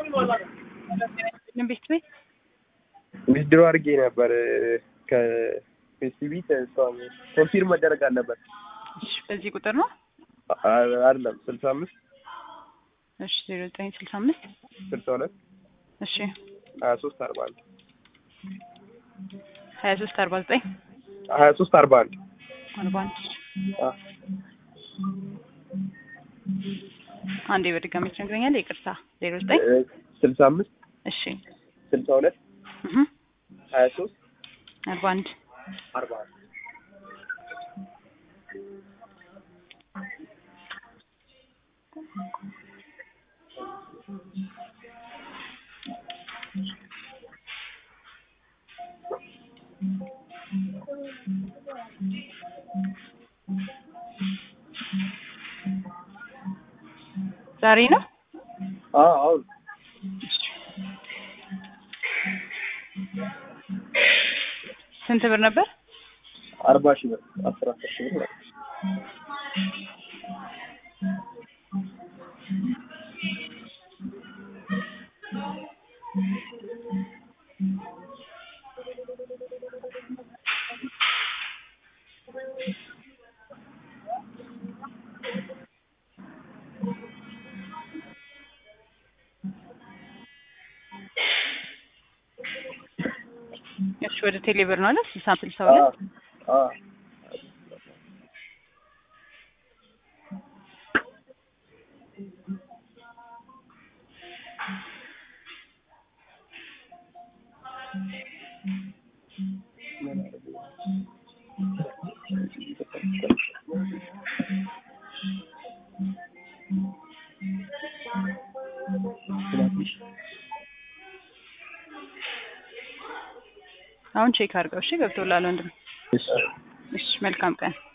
ቤት ቤት ዊዝድሮ አድርጌ ነበር ከፌስቲቪ ኮንፊርም መደረግ አለበት። እሺ፣ በዚህ ቁጥር ነው። አ- አይደለም ስልሳ አምስት እሺ፣ ዜሮ ዘጠኝ ስልሳ አምስት ስልሳ ሁለት እሺ፣ ሀያ ሶስት አርባ አንድ ሀያ ሶስት አርባ ዘጠኝ ሀያ ሶስት አርባ አንድ አርባ አንድ አ፣ አንዴ በድጋሚ ትነግረኛለህ? ይቅርታ ዜሮ ዘጠኝ እ፣ ስልሳ አምስት እሺ፣ ስልሳ ሁለት እህ ሀያ ሶስት አርባ አንድ አርባ አንድ ዛሬ ነው። አዎ አሁን ስንት ብር ነበር? አርባ ሺህ ብር አስር አስር ሺህ ብር ማለት ነው። እሺ፣ ወደ ቴሌ ብር ነው አለ ስልሳ ስልሳ አ፣ ሁለት አ፣ አሁን ቼክ አድርገው። እሺ፣ ገብቶላል ወንድም። እሺ እሺ፣ መልካም ቀን